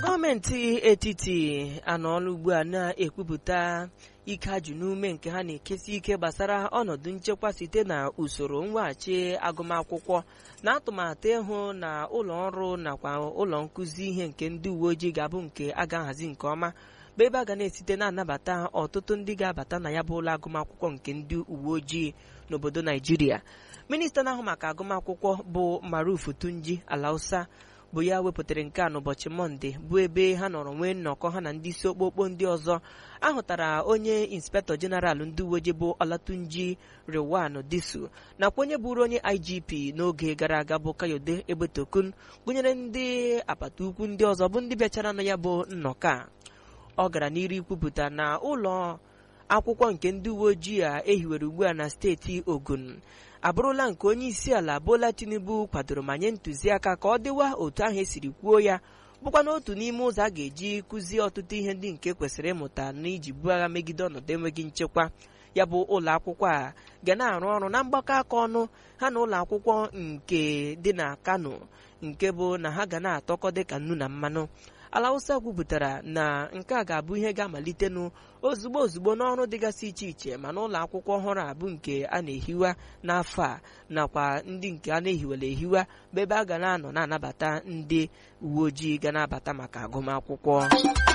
gọọmenti etiti anọọla ugbu a na-ekwupụta ike ajụ n'ume nke ha na-ekesi ike gbasara ọnọdụ nchekwa site na usoro mweghachi agụmakwụkwọ na atụmatụ ịhụ na ụlọ ọrụ nakwa ụlọ nkụzi ihe nke ndị uwe ojii ga-abụ nke a ga-ahazi nke ọma bụ ebe a ga na-esite na-anabata ọtụtụ ndị ga-abata na ya bụ ụlọ agụmakwụkwọ nke ndị uwe ojii n'obodo naijiria minista na-ahụ maka agụmakwụkwọ bụ maruf tunji alausa bụ ya wepụtara nke a n'ụbọchị mọnde bụ ebe ha nọrọ nwee nnọkọ ha na ndị isi okpokpo ndị ọzọ ahụtara onye inspektọ jeneral ndị uwe ojii bụ olatunji rewan disu nakwa onye bụrụ onye igp n'oge gara aga bụ kayode egbetokun gụnyere ndị apata ukwu ndị ọzọ bụ ndị bịachara na ya bụ nnọkọ a ọ gara n'iru ikwupụta na ụlọ akwụkwọ nke ndị uwe ojii a ehiwere ugbu a na steeti ogun abụrụla nke onye isi ala bola tinubu kwadoro ma nye ntụziaka ka ọ dịwa otu ahụ esiri kwuo ya bụkwa n'otu n'ime ụzọ a ga-eji kụzie ọtụtụ ihe ndị nke kwesịrị ịmụta n'iji buo agha megide ọnọdụ enweghị nchekwa ya bụ ụlọ akwụkwọ a ga na-arụ ọrụ na mgbakọ aka ọnụ ha na ụlọ akwụkwọ nke dị na kano nke bụ na ha ga na-atọkọ dịka nnu na mmanụ ala Hausa kwupụtara na nke a ga-abụ ihe ga-amalitenụ ozugbo ozugbo n'ọrụ dịgasị iche iche ma n'ụlọ akwụkwọ ọhụrụ a bụ nke a na-ehiwa n'afọ a nakwa ndị nke a na-ehiwela ehiwa bụ ebe a ga na-anọ na-anabata ndị uwe ojii ga na-abata maka agụmakwụkwọ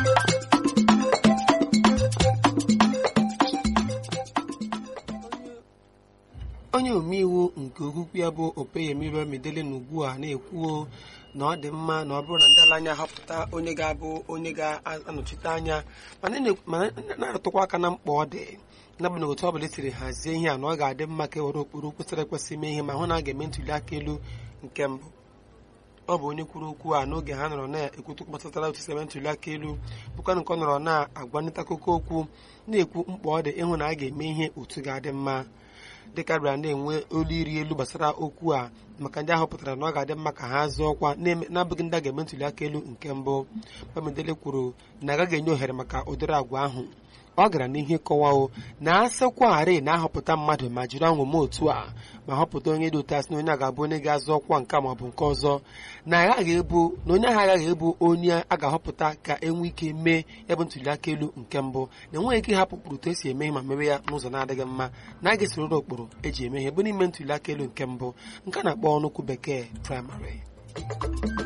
onye omeiwu nke okpukpe ya bụ opeyemi bamidele na ugbu a na-ekwuo na ọ dị mma na ọ bụrụ na ndị ala anya họpụta onye ga-abụ onye ga-anọchite anya mana na-arụtụkwa aka na mkpa ọ dị n'agbanyeghị otu ọ bụla esiri hazie ihe a na ọ ga-adị mma ka e were okpuru kwesịrị ekwesị ime ihe ma hụ na a ga-eme ntuli aka elu nke mbụ ọ bụ onye kwuru okwu a n'oge ha nọrọ na-ekwutu gbasatara otu eme ntuli aka elu bụkwa nke ọ nọrọ na-agwanịta akụkọ okwu na-ekwu mkpa ọ dị ịhụ na a ga-eme ihe otu ga-adị mma dịka bịara na-enwe olu iri elu gbasara okwu a maka ndị ahọpụtara na ọ ga-adị mma ka ha zụọ ọkwa na-abụghị ndị a ga-eme ntuli aka elu nke mbụ Bamidele kwuru na agaghị enye ohere maka ụdịrị agwa ahụ ọ gara n'ihe kọwao na asịkwarị na-ahọpụta mmadụ ma jiri ọṅụ otu a ma họpụta onye dị otu asị na onye a ga-abụ onye ga-azụ ọkwa nke maọbụ nke ọzọ na agaghị ebu na onye ahụ agaghị ebu onye a ga-ahọpụta ka enwe ike mee ya bụ ntuli aka elu nke mbụ na enweghị ike ịhapụ ụkpụrụ otu esi eme ihe ma mewe ya n'ụzọ na-adịghị mma na a ga-esororo ụkpụrụ eji eme ihe bụ n'ime ntuli aka elu nke mbụ nke a na-akpọ ọnụokwu bekee praịmarị